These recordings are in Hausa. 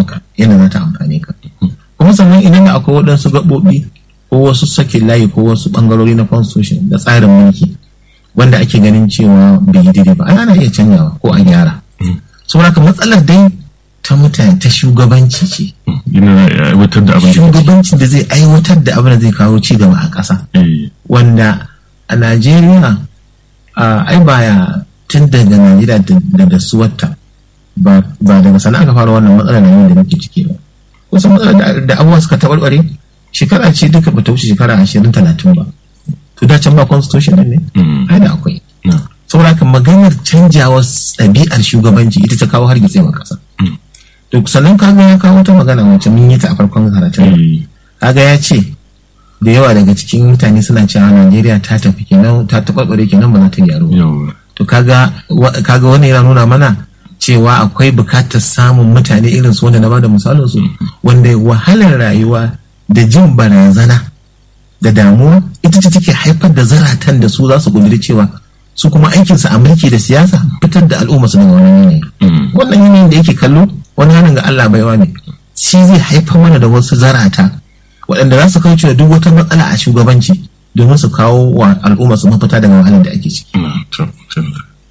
maka yana za ta amfane ka kuma sannan idan da akwai waɗansu gaɓoɓi ko wasu sakin layi ko wasu ɓangarori na constitution da tsarin mulki wanda ake ganin cewa bai yi daidai ba ana iya canjawa ko a gyara saboda ka matsalar dai ta mutane ta shugabanci ce yana aiwatar da abin da shugabanci da zai aiwatar da abin da zai kawo ci gaba a ƙasa Eh, wanda a najeriya a ai baya tun daga najeriya da- da da suwarta ba ba daga sana aka fara wannan matsalar na da muke ciki ba wasu matsalar da- da abubuwa suka taɓarɓare shekara ce duka ba ta wuce shekara ashirin talatin ba to da can ba constitution din ne Mm. ai da akwai na. saboda haka maganar canjawa ɗabi'ar shugabanci ita ta kawo hargitsewar ƙasa to sannan kaga ya kawo ta magana wacce mun yi ta a farkon karatun Eh, kaga ya ce da yawa daga cikin mutane suna cewa Najeriya ta tafi kenan ta taɓarɓare kenan ba za ta gyaru ba. yawa to kaga wa- kaga wannan yana nuna mana cewa akwai bukatar samun mutane irin su wanda na bada misalin su wanda wahalar rayuwa da jin barazana da damuwa ita ce take haifar da zaratan da su za su kudiri cewa su kuma aikinsu a mulki da siyasa fitar da al'umma su daga wani yanayi Mm. wannan yanayin da yake kallo wani hannun ga Allah baiwa ne shi zai haifar mana da wasu zarata waɗanda za su kauce wa duk wata matsala a shugabanci domin su kawo wa al'umma su mafita daga wahalar da ake ciki na to to.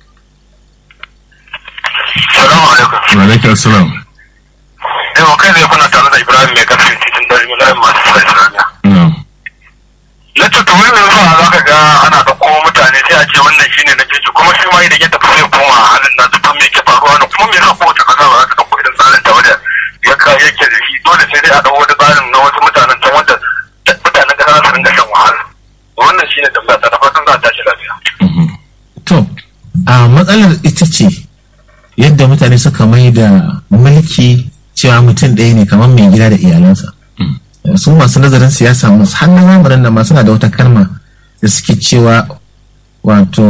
Salamu alaikum. wa alaikum assalam Yau kai zai kuna tare da Ibrahim mai karfin titin dari milayen masu sa Islamiya. na Lacce to wani mai zuwa za ka ga ana da kowa mutane sai a ce wannan shine na jeji kuma shi ma idan ya tafi sai koma a halin nasu to me yake faruwa ne kuma me yasa kowace kasa ba za ta ɗauko irin tsarin ta wanda ya ka yake da shi dole sai dai a ɗau wani tsarin na wasu mutanen ta wanda mutanen kasa za su ringa shan wahala. Wannan shine tambaya ta da fatan za a tashi lafiya. Mhm. to a matsalar ita ce yadda mutane suka mai da mulki cewa mutum ɗaya ne kamar mai gida da iyalansa su masu nazarin siyasa masu hannun zamanin nan ma suna da wata kalma da suke cewa wato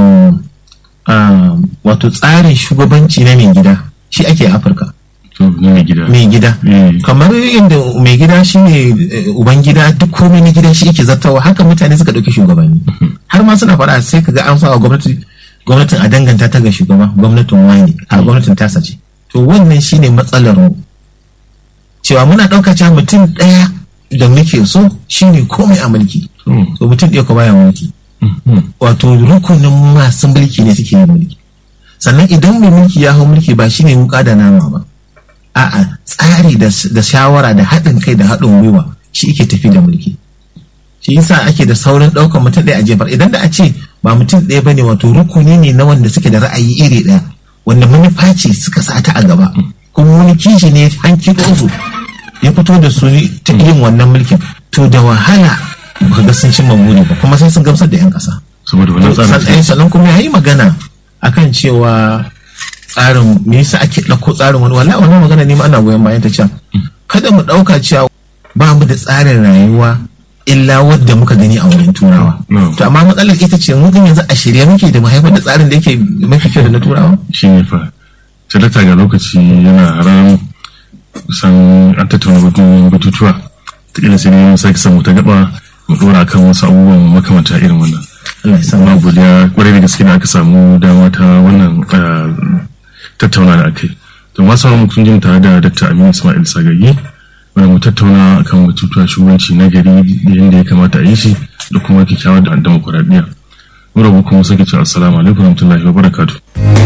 ah, wato tsarin shugabanci na mai gida shi ake a afirka to ni mai gida mai gida Eh. kamar inda mai gida shine eh, uban gida duk komai na gida shi yake zartawa haka mutane suka ɗauki shugabanni har ma suna faɗa sai ka ga an sa wa gwamnati gwamnatin a danganta ta ga shugaba gwamnatin wani a gwamnatin tasa ce to wannan shine matsalar mu cewa muna ɗauka cewa mutum ɗaya da muke so shine komai a mulki Mm. to mutum ɗaya ko baya mulki Mhm. wato rukunin masu mulki ne suke yin mulki sannan idan mai mulki ya hau mulki ba shine wuka da nama ba a'a tsari da da shawara da haɗin kai da haɗin gwiwa shi ke tafi da mulki shi yasa ake da saurin ɗaukar mutum ɗaya a jefar idan da a ce ba mutum ɗaya bane wato rukuni ne na wanda suke da ra'ayi iri ɗaya wanda manufa ce suka sa ta a gaba kuma wani kishi ne hanki su ya fito da su ta yin wannan mulkin to da wahala ba ga sun cimma buri ba kuma sai sun gamsar da 'yan ƙasa saboda wannan tsarin sannan sannan kuma ya yi magana akan cewa tsarin me yasa ake ɗauko tsarin wani wala wannan magana ne ma ana goyon bayan ta can kada mu ɗauka cewa ba mu da tsarin rayuwa illa wadda muka gani a wurin turawa No. to amma matsalar ita ce mun yanzu a shirye muke da mu haifar da tsarin da yake mafi kyau da na turawa shi ne fa talata ga lokaci yana ran kusan an tattauna batun batutuwa ta ila sai ne sake samu ta gaba mu dora kan wasu abubuwan makamanta irin wannan Allah ya sa amma godiya kwarai da gaske da aka samu dama ta wannan ah, tattauna da aka yi to masu sauran mutum jin tare da dr aminu ismail sagagi wanda mu tattauna akan batutuwa shugabanci na gari da yadda ya kamata a yi shi da kuma kyakkyawar da demokuraɗiyya mu rabu kuma sake cewa assalamu alaikum warahmatullahi wabarakatuh